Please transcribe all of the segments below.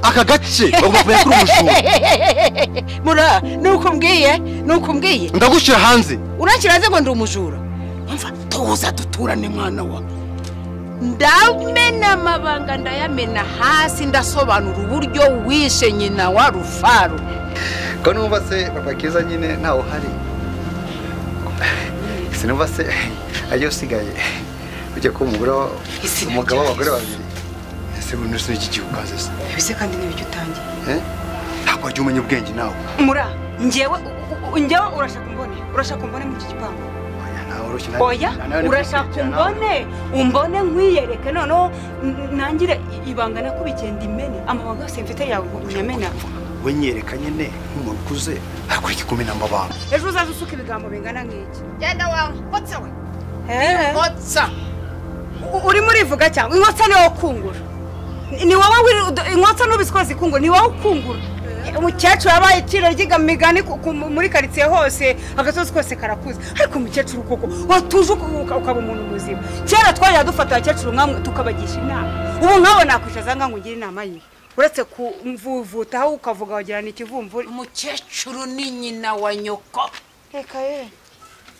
aka gace bagomba kumenya ko uri umujura mura nuko mbwiye nuko mbwiye ndagushyira hanze urakira hanze ngo ndi umujura umva tuza duturane mwana wa ndamena amabanga ndayamena hasi ndasobanura uburyo wishe nyina wa rufaru ko numva se papa kiza nyine ntawe uhari sinumva se ajya usigaye ujya kuba umugore wa- Isi ni umugabo w'abagore ryiza. babiri ese ubu n'isi n'iki gihugu ukaze se bise kandi n'ibyo utangiye Eh? ntabwo wajya umenya ubwenge nawe mura njyewe u- u- njyewe urashaka umbone urashaka umbone muri iki gipangu Oya, ntawe urushye, nawe- oya nawe ni urashaka kwisukira nawe. umbone umbone nkwiyereke noneho n- ndangire ibanga nakubikiye ndimene amabanga yose mfite yawe unyamena we nyereka nyine nk'umuntu ukuze hakurya kumena amabanga ejo uzaze usuka ibigambo bingana nk'iki genda wawe nkotsa we Eh, nkotsa u- urimo urivuga cyangwa inkotsa ni wowe ukungura Ni- ni wowe wiri- udo- inkotsa n'ubisikoze ikungura ni wowe ukungura umukecuru yabaye iciro ry'imigani ku- ku- muri karitsiye hose agasozi kose karakuze ariko umukecuru koko watuje uku- uka- ukaba umuntu muzima kera twajya dufata abakecuru nkamwe tukabagisha inama ubu nkabo nakwicaza nkangu ngira inama yihe uretse kuvuvutaho ukavuga wagira ni ikivumvuri umukecuru ni nyina wa nyoko reka ye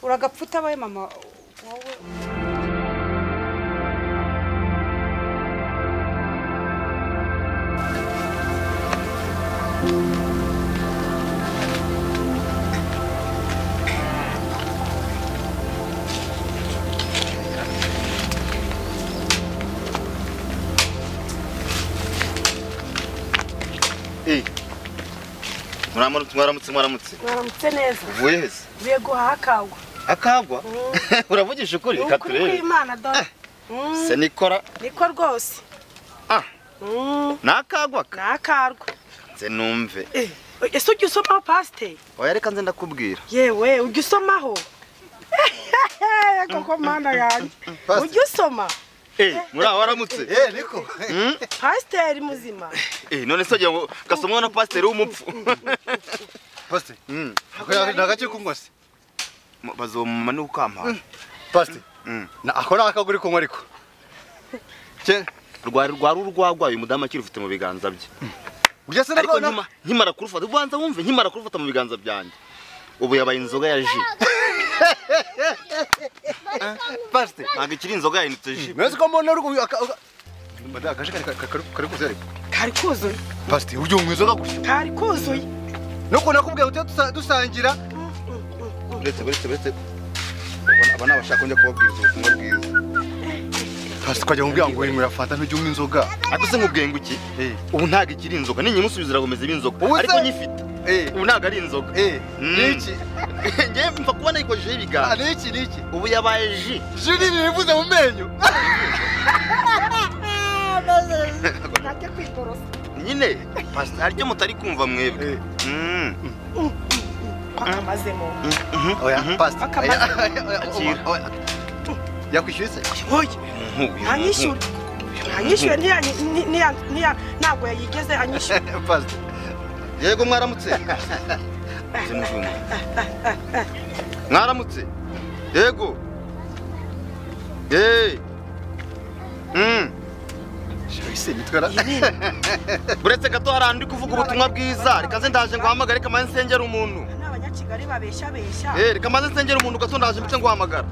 uragapfa utabaye mama wowe mwaramutse mwaramutse mwaramutse mwaramutse neza uvuye heza uvuye guhaha akagwa akagwa uravugisha ukuri ni reka ukuri turebe kw'imana dore Mm, se nikora niko rwose ah Mm, ni akagwa ka ni akarwa nze numve Eh, ese ujya usomaho pasiteri oya reka nze ndakubwira yewe ujya usomaho koko mana yanjye Pasiteri. ujya usoma eh muri aho waramutse Eh, niko pasiteri muzima eh none se ugira ngo gasomwa na pasiteri w'umupfu pasite Mm. ni agace kunywa se Mu- bazomuma ni ukampaha pasite Mm. ako ni akaguri kunywa ariko cye rwari rwari urwagwa uyu mudamu akirufite mu biganza bye urya se ariko nako na- nkima- nkimara kurufata ubanza wumve nkimara kurufata mu biganza byanjye ubu yabaye inzoga ya ji pasite ntabwo ikiri inzoga yahindutse ji mwese ko mbona uri kubi- aka- aka- Madame, akaje kari kari- kari- kari kuze ariko kari kuzuye pasite ujya unywa inzoga gusa kari kuzuye nuko nakubwiye ngo tujye dusa- dusangira uretse uretse uretse Aba- aba ni abashaka njya kubabwiriza ubutumwa bwiza pasite ukajya mubwira ngo winywera fanta ntujye unywa inzoga ariko se nkubwenga iki Eh. ubu ntabwo ikiri inzoga ninyimusubiza iragomeza iba inzoga Ubu se- ariko nyifite Eh, ubu ntabwo ari inzoga eh, Mm. niki ngewe mfa kubona yikojeje Ah, ibiganza niki niki ubu yabaye ji juri nibivuze mu menyo najya kwiborosa nyine Pastor, hari icyo mutari kumva mwebwe Eh. Mm. akamazemo oya pasite Akamaze. Akira. yakwishyuye se Uyu oya muntu- anyishyure anyishyure ntiya- ni- niya- niya- ntabwo yayigeze anyishyure pasite yego mwaramutse Nze n'uvuye mu- mwaramutse yego Eh. Mm. shawise nitwara uretse gato hari ahantu ndi kuvuga ubutumwa bwiza reka nze ndaje ngo hamagare reka maze nsengera umuntu ni abanyakigali babeshabesha Eh, reka maze nsengera umuntu gato ndaje mbice nguhamagara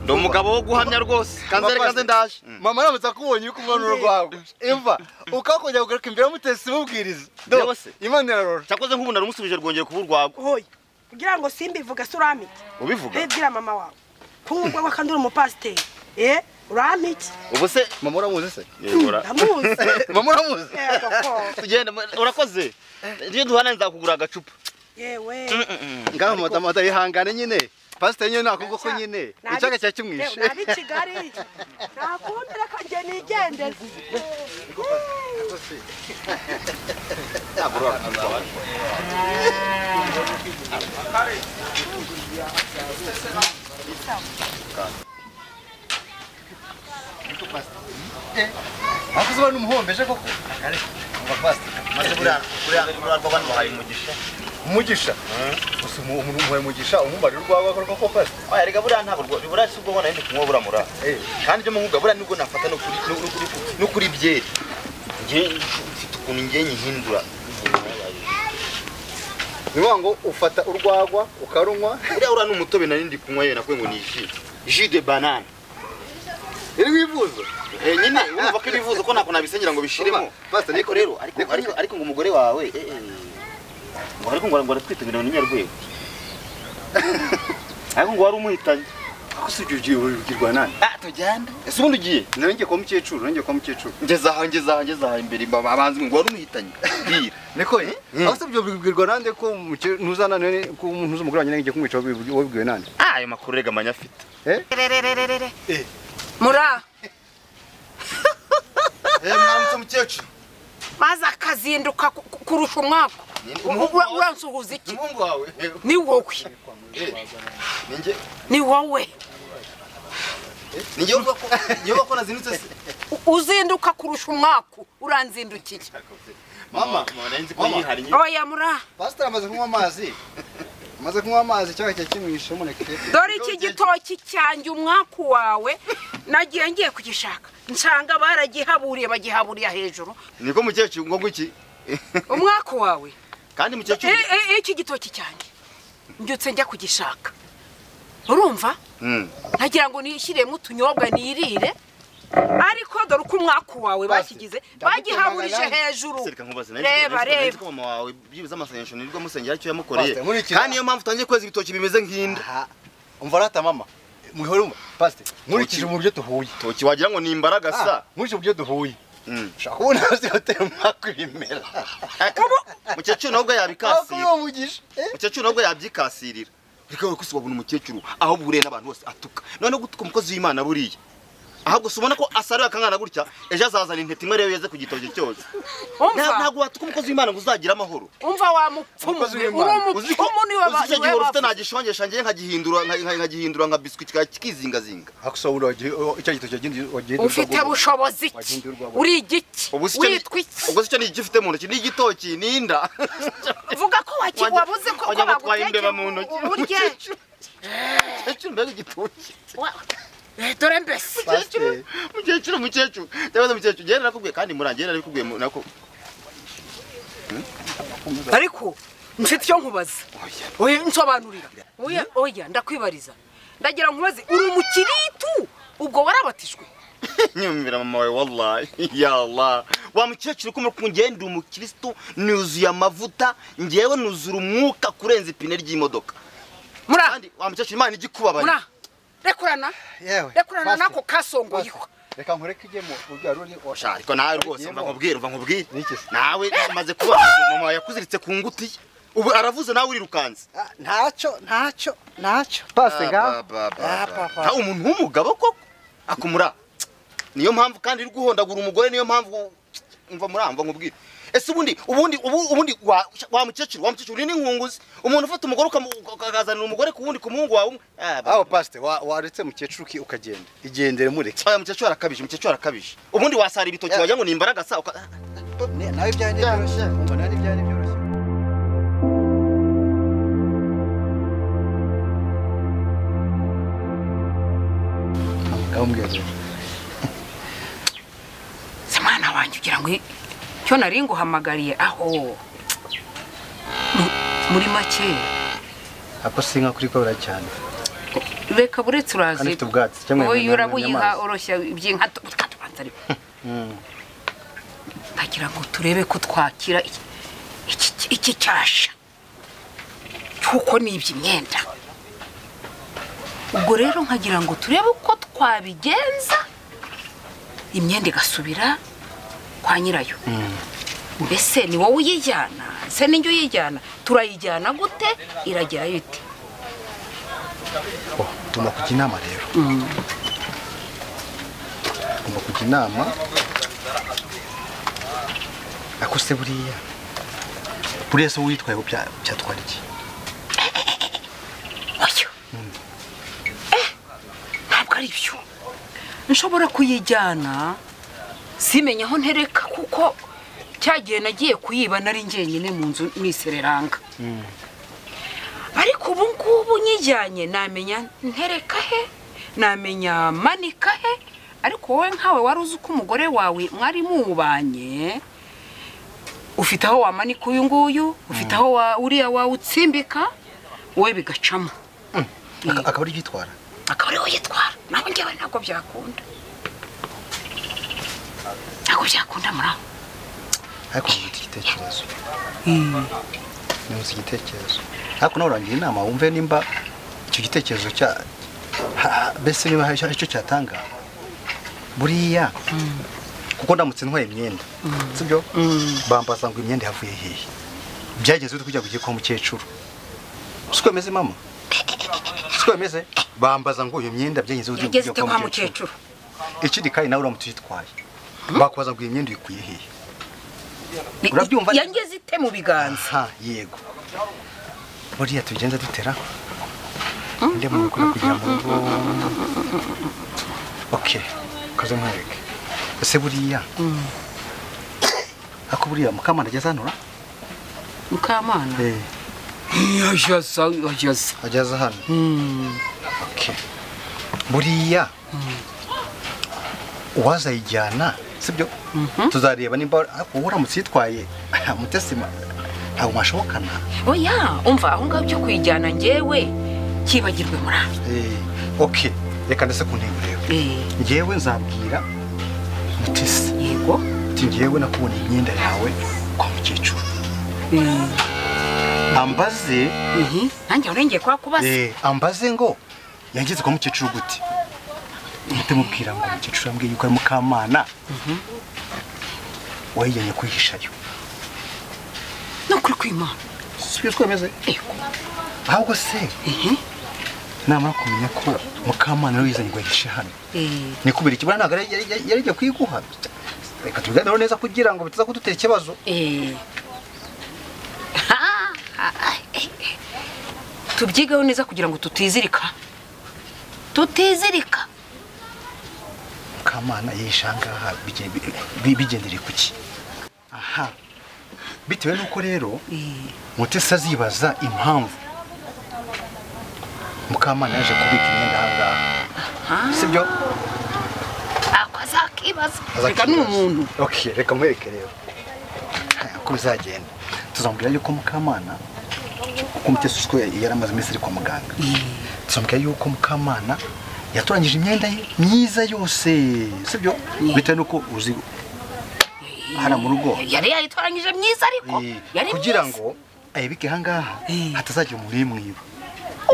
ndi umugabo wo guhamya rwose kanze reka nze ndaje Mm. mama aramutse akubonye uri kumwanuro rwawe imva ukakongera kugaruka imbere y'umutesi w'ubwiriza Yewe se. imana irarora cyakoze nk'ubu naramusubije rwongeye kuba urwagwa oya kugira ngo simbivuga se urampiki ubivuga bibwira mama wawe kuba wakandi uri umupasiteri eh urampiki ubu se mama uramuzi se yegora ndamuzi mama uramuzi Yego ko. tugenda urakoze iyo duhana nzakugura agacupa yewe ngaho matamata yihangane nyine pasiteri nyine nakuvuga ko nyine Nabi- icyaga cya kimwishe Yewe, nabi kigali nakundi reka nge nigendere akuzuba n'umuhombeje koko maze buriya buriya buriya rw'abandi bahaye umugisha umugisha gusa umu- umuntu umuhaye umugisha umumariye urwawe akora koko pasiteri oya rega buriya ntabwo rwa- buriya si ubwo mbona ndi kunywa buramura Eh. kandi ibyo muvuga buriya nibwo nafata no kuri no kuri no kuri byeri ngewe mfite ukuntu ngewe nyihindura ni ngombwa ngo ufata urwagwa ukarunywa uriya uriya ni umutobe nari ndi kunywa yewe nakwe ngo ni ji ji de banane iri wivuza Eh, nyine urumva ko ibivuzo ko ntabwo nabisenyera ngo bishiremo Basta, ariko rero ariko niko- ariko- ariko ngo umugore wawe eh, eh, ngo ariko ngo ngo aratwitabira ni nyarwego ariko ngo wari umuhitanye ako si ibyo ugiye ubibwirwa nani ah tujyane ese ubundi ugiye nawe ngiye kuba mukecuru nawe ngiye kuba mukecuru ngeze aha ngeze aha ngeze aha imbere mba- abanzi ngo wari umuhitanye bwira niko ye ako si ibyo ubibwirwa nande ko umuke- ntuzanane ko umuntu uzi umugore wanjye nawe ngiye kumwica wabibwi- wabibwiwe nande ah ayo makuru rega amanya afite eh rererererere Eh. muri aha mwaramutse mukecuru maze akazinduka ku- ku- kurusha umwaka Ura- uransuhuza iki umuhungu wawe ni wowe ninjye ni wowe ninjye uvuga ko ninjye uvuga ko nazinutse se U- uzinduka kurusha umwaka uranzindukiye mama narinzi ko yihariye oya muri aha pasiteri amaze kunywa amazi amaze kunywa amazi icyaha cya kimwishe umuneke dore iki gitoki cyanjye umwaku wawe nagiye ngiye kugishaka nsanga baragihaburiye bagihaburiye hejuru niko mukecuru ngo ngwiki umwaku wawe kandi mukecuru E- e- iki gitoki cyanjye mbyutse njya kugishaka urumva Mm. ntagira ngo nishyiremo utunyobwa nirire ariko dore uko umwaku wawe bakigize bagihaburije hejuru Sereka nkubaze reba reba ko mama wawe byibuze amasengesho nirwo amusengera icyo yamukoreye Pastor, nkurikira. kandi niyo mpamvu utangiye kweza ibitoki bimeze nk'inda aha umva rata mama mwihore umva pasiteri nkurikije mu byo duhuye toki wagira ngo ni imbaraga sa Ah, nkurikije mu byo duhuye Mm. ushaka kubona hasi hoteli mwaka ibimera mukecuru nawe wakubye ubwo yabikasira uwo mugisha eh? mukecuru nawe ubwo yabyikasirira ariko wowe ko si wabona umukecuru aho buriye n'abantu bose atuka noneho gutuka umukozi w'imana buriya ahubwo si ubona ko asarura akangana gutya ejo azazana intete imwe rero yeze ku gitoki cyose Nta- umva ntabwo watuka umukozi w'imana ngo uzagire amahoro umva wa mupfumu Umukozi we uri w'Imana. uzi ko umupfumu niwe ba- uzi niwe icyo gihe wari ufite bavuze. nta gishongesha ngewe nkagihindura nka- nkagihindura nka biswi kizingazinga akusabura wagiye icyo gito cyagiye wagiye ufite bushobozi ki Wagenda urwagwa. uri igiki Ubu se icyo ni- witwa iki ubwo se icyo ni igifite mu ntoki ni igitoki ni inda vuga ko waki- Wajya- wabuze ko ko wajya batwaye bagutekeye imbeba mu ntoki. urye mukecuru mbega igitoki Wa- Eh, dore mbese pasiteri mukecuru mukecuru ndabaza mukecuru njyewe narakubwiye kandi murangiye narabikubwiye mu- nako ariko mfite icyo nkubaza oya nsobanurira oya oya ndakwibariza ndagira nkubaze uri umukiritu ubwo warabatijwe nyumvira mama wawe wallahi ya allah wa mukecuru kumva ko njyewe ndi umukristo nuzuye amavuta njyewe nuzura umwuka kurenza ipine ry'imodoka muri aha kandi wa mukecuru imana igikubabaye muri aha rekurana yewe rekurana pasiteri, n'ako kasongoyeho pasiteri, reka nkureke ujye mu rubyaro uri Osha, ariko nawe rwose mva nkubwire mva nkubwire Niki se? nawe maze kuba mama wawe yakuziritse ku nguti ye. ubu aravuze nawe urirukanze Ah, ntacyo ntacyo ntacyo pasiteri ngaho Ah, papa. nta umuntu w'umugabo koko akumura niyo mpamvu kandi uri guhondagura umugore niyo mpamvu mva muri aha mva nkubwire ese ubundi ubundi ubu- ubundi wa wa mukecuru wa mukecuru ni nkunguzi umuntu ufata umugore ukamu- ukakazanira umugore ku wundi ku muhungu wawe umwe Ah, ba- aho pasiteri wa- waretse mukecuru ki ukagenda igendere mureke oya mukecuru arakabije mukecuru arakabije ubundi wasara ibitoki wagira ngo ni imbaraga sa uka- Ne- nawe byari byoroshye umva nawe byari byoroshye Kamubwira rero. se mwana wanjye ugira ngo i- cyo nari nguhamagariye aho Mu- muri make ako si inka kuri kora cyane reka buretse urazi Kandi ifite ubwatsi, cyangwa wowe yamena- urabuyiha yamazi. oroshya iby'inka tu- tukatubanza ariko ndagira ngo turebe ko twakira iki- iki- iki cyasha cy'uko n'ibyo imyenda ubwo rero nkagira ngo turebe uko twabigenza imyenda igasubira kwa nyirayo mbese ni wowe uyijyana se n'injye uyijyana turayijyana gute iragerayo ite Oh, tugomba kujya inama rero tugomba kujya inama ako se buriya buriya se witwaye ubu bya- byatwara iki oya Eh, ntabwo ari byo nshobora kuyijyana simenya aho ntereka kuko cya gihe nagiye kuyiba nari njyenyine mu nzu nisereranga ariko ubu ngubu nyijyanye namenya ntereka he namenya manika he ariko wowe nkawe wari uzi uko umugore wawe mwari mubanye ufite aho wamanika uyu nguyu ufite aho wa- uriya wawutsimbika wowe bigacamo akaba ari yitwara akaba ariwe yitwara naho njyewe ntabwo byakunda ntabwo byakunda muri aho ariko nkunze igitekerezo nkunze igitekerezo ariko nawe urangira inama wumve nimba icyo gitekerezo cya ha- ha- mbese niba hari icyo cyatanga buriya kuko ndamutse ntwaye imyenda sibyo bambaza ngo imyenda yavuye hehe byageze bite kujya kugiye kwa mukecuru siko bimeze mama siko bimeze bambaza ngo iyo myenda byageze bite yageze kujya ite kwa mukecuru ikindi kandi nawe uramutse uyitwaye bakubaza ngo iyi myenda uyikuye hehe Ni- Urabyumva neza? yangeze ite mu biganza ha yego buriya tugenza dutera nde muntu ukwiye kugira mu rugo ok ukaze mwereke ese buriya ako buriya mukamana ageze hano ura? mukamana yageze yageze ageze hano ok buriya uwazayijyana sibyo tuzareba nimba wowe uramutse uyitwaye mutesima ntabwo mwashobokana oya umva aho ngaho byo kuyijyana njyewe cyibagirwe muri aho Eh, ok reka ndetse ku ntego rero Eh, ngewe nzabwira mutesi yego ati ngewe nakubona imyenda yawe kwa mukecuru ambaze Mhm. nanjye aho nengeye kwa kubaza eh, ambaze ngo yangeze kwa mukecuru gute muhite mubwira ngo mukecuru yambwiye yuko ari mukamana wayijyanye kwihishayo ni ukuri kw'imana sibyo twemeze Yego. ahubwo se Mhm. namara kumenya ko mukamana nawe yizanye ngo ahishe hano Eh, ni kubera ikibazo ntabwo yari- yari- yari yari igiye kuyiguha reka tubiganireho neza kugira ngo bitaza kudutera ikibazo eh. Ha, ha, eh, eh. tubyigeho neza kugira ngo tutizirika tutizirika mukamana yihishe ahangaha bige- bi- bi- bigendere ku ki aha bitewe n'uko rero Eh, mutesi azibaza impamvu mukamana yaje kubika imyenda ahangaha sibyo ako azakibaza reka ni Azakibaza. umuntu okay reka mwereke rero Haya, uko bizagenda tuzamubwira yuko mukamana kuko mutesi usiko yari amaze iminsi ari kwa muganga tuzamubwira yuko mukamana yatoranyije imyenda ye myiza yose sibyo bitewe n'uko uzi hano mu rugo yari yayitoranyije myiza ariko Eh, yari kugira myiza. ngo ayibike ahangaha Eh. hatazagira umuntu uyimwiba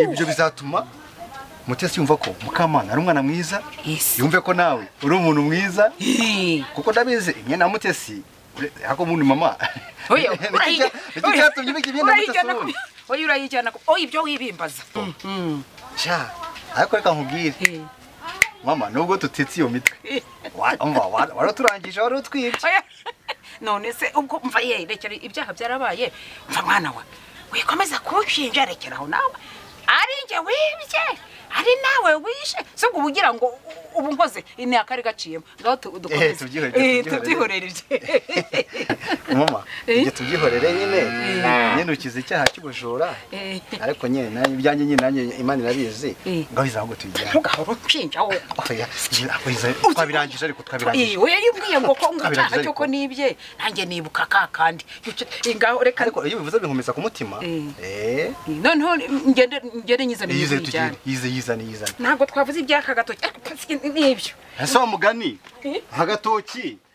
ibyo bizatuma mutesi yumva ko mukamana ari umwana mwiza Yes. yumve ko nawe uri umuntu mwiza Eh, kuko ndabizi imyenda ya mutesi ure- ako umuntu mama oya, Nicyo urayijya- cya- nicyo oya, cyatumye ubika imyenda ya mutesi urayijyana ku- ubundi oya, urayijyana ku- oya ibyo wibimbaza Mhm. cya ariko reka nkubwire Eh. mama nubwo tutetse iyo mitwe wa- umva, wa- waraturangije wari utwibye Oya, none se ubwo mva ye rekera ibyaha byarabaye mva mwana wa wikomeza kunshinja rekeraho nawe ari njye wibye ari nawe wishe si ubwo uba ugira ngo u- ubu nkoze ni akari gaciyemo ngaho tu- dukomeze. Eh, tubyihorere, Eh, tubyihorere tubyihorere. ibye mama Eh. tujye tubyihorere nyine nyenukiza icyaha cy'ubujura Eh. ariko nyine nanjye ibyanjye nyine nanjye imana irabizi Eh. ngo bizaba ngo tubijyane ntugahora unshinja we Oya, njye ntabwo biza- twabirangije ariko twabirangije iwe yibwiye ngo ko ngo Abirangije icyaha cyo ariko. ko nibye nanjye nibuka ka kandi Icyo- ngaho reka ariko iyo bivuze binkomeza ku mutima eh Eh. noneho ngende ngende nyizane yize n'ibijyane. tugire yize yizane yizane ntabwo twavuze iby'aka gatoki ariko nibyo ese wa mugani agatoki